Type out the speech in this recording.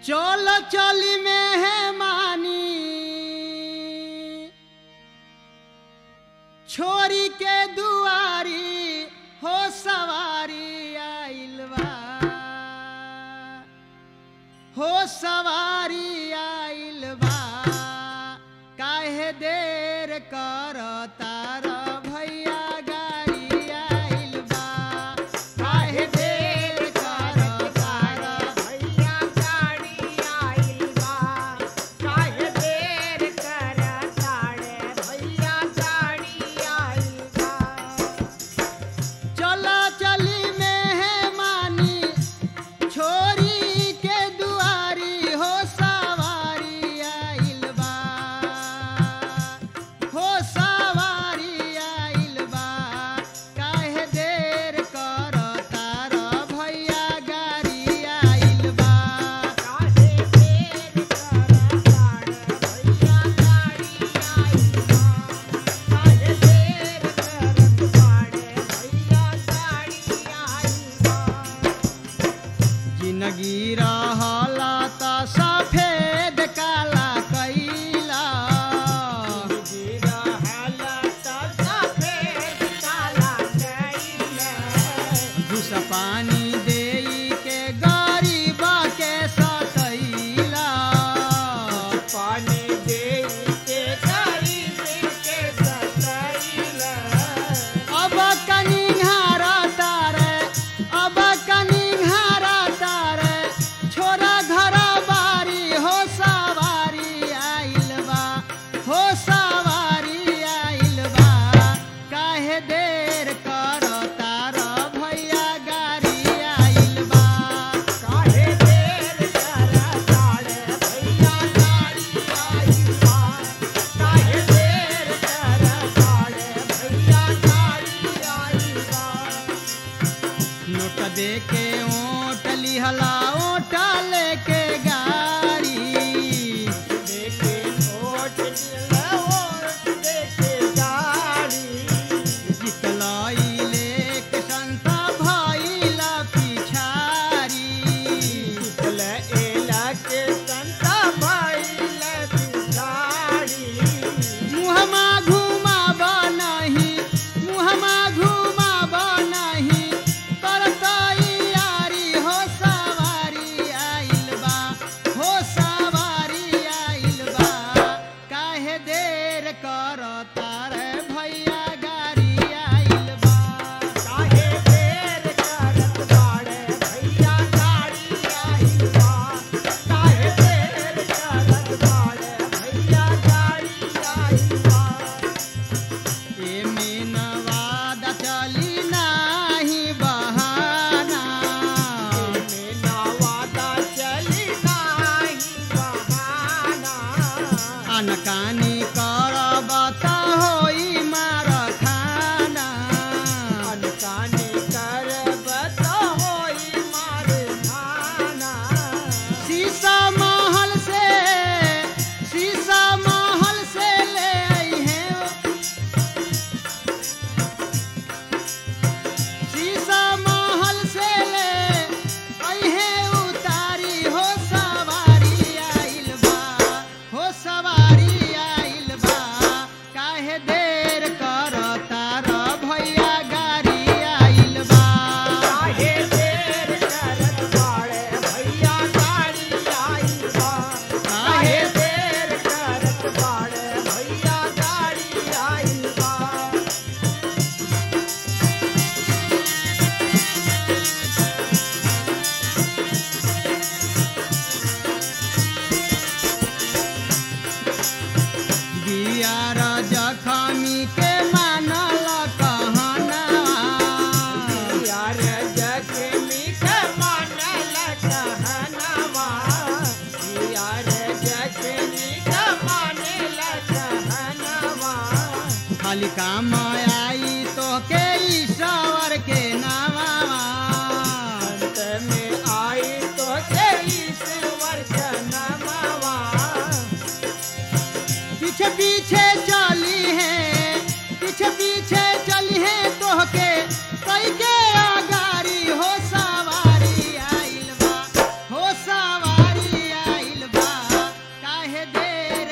चल चली में है मानी छोरी के दुआरी हो सवारी आइल बा हो सवारी आइल बा काहे देर कर तार भैया गाड़ी आइल बा काहे देर कर तार भैया गाड़ी आइल बा काहे देर कर ताड़े भैया गाड़ी आइल बा चला चली में है मानी छोरी के दुआरी हो सवारी आइल बा हो सवारी आइल बा काहे देर कर तार भैया गाड़ी आइल बा काहे देर कर ताड़े भैया गाड़ी आइल बा काहे देर कर ताड़े भैया गाड़ी आइल बा जिंदगी रहला त सफेद काला कैला गिरा हालत सफेद काला कैले घुस पानी देई के गरीब के सतैला पानी दे के गरीब के सतैले अब कनी घारा तारे अब कनी घारा तारे छोरा घर बारी हो सवारी आइल बा हो सवारी आइल बा काहे देर कर तार भैया गाड़ी आइल बा काहे देर कर ताड़े भैया गाड़ी आई बा काहे देर कर ताड़े भैया गाड़ी आई बा नोट दे के ओट लिहला ओट लेके गाड़ी देखे ओट दिल ओट देखे गाड़ी जितलाई लेक संता भइला पिछारी ले एला के संता भइल पिछाड़ी मुहमा घुमाब नहीं मुहमा घुमाब नहीं करतई यारी हो सवारी आइल बा हो सवारी आइल बा काहे देर कर तारे भैया गाड़ी आइल बा काहे देर करत बाड़े भैया गाड़ी आई बा काहे देर करत बाड़े भैया गाड़ी आई बा एमे नवाद चली नाही बहाना में नवादा चली नाही बहाना अनकानी करब त होई मार खाना अनकानी करब त होई मार खाना शीशा महल से शीशा महल से ले आई है शीशा महल से ले आई है उतारी हो सवारी आइल बा हो सवारी आइल बा काहे देर कर तार भैया गाड़ी आइल बा काहे देर करत बाड़े भैया गाड़ी आई बा काहे देर करत बाड़े भैया गाड़ी आई बा बियार जखमी के मानल कहना यार जखमी के मानल कहनवा यार जखमी के मानल कहनवा खाली काम आई तो के ईश्वर के नामा अंत में आई तो के ईश्वर जनमवा पीछे पीछे चली है पीछे पीछे चली है तो के कई के आगारी हो सवारी आइल बा हो सवारी काहे देर